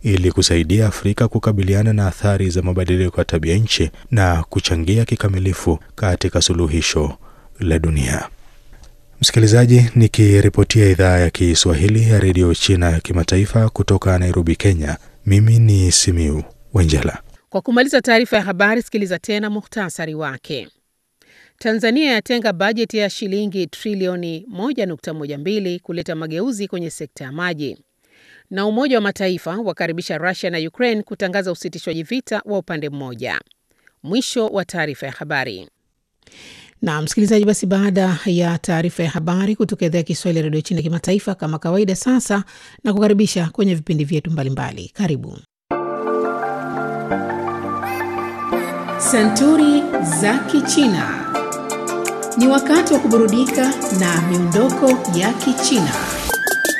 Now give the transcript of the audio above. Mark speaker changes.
Speaker 1: ili kusaidia Afrika kukabiliana na athari za mabadiliko ya tabia nchi na kuchangia kikamilifu katika suluhisho la dunia. Msikilizaji, nikiripotia idhaa ya Kiswahili ya redio China ya kimataifa kutoka Nairobi, Kenya, mimi ni Simiu Wenjela.
Speaker 2: Kwa kumaliza taarifa ya habari, sikiliza tena muhtasari wake. Tanzania yatenga bajeti ya shilingi trilioni 1.12 kuleta mageuzi kwenye sekta ya maji. Na Umoja wa Mataifa wakaribisha Russia na Ukraine kutangaza usitishwaji vita wa upande mmoja. Mwisho wa taarifa ya habari.
Speaker 3: Na msikilizaji, basi baada ya taarifa ya habari kutoka idhaa ya Kiswahili ya redio China kimataifa, kama kawaida, sasa na kukaribisha kwenye vipindi vyetu mbalimbali. Karibu Santuri za Kichina. Ni wakati wa kuburudika na miondoko ya Kichina.